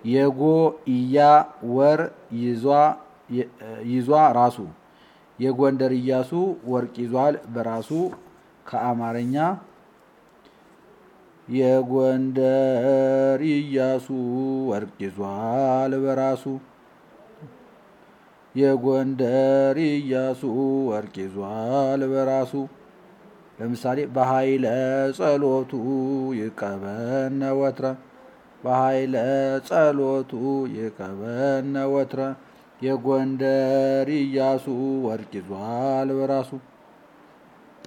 የጎ እያ ወር ይዟ ራሱ የጎንደር ኢያሱ ወርቅ ይዟል በራሱ ከአማርኛ የጎንደር ኢያሱ ወርቅ ይዟል በራሱ የጎንደር ኢያሱ ወርቅ ይዟል በራሱ ለምሳሌ በኃይለ ጸሎቱ ይቀበነ ወትረ በኃይለ ጸሎቱ ይቀበነ ወትረ የጎንደር ኢያሱ ወርቅ ይዟል በራሱ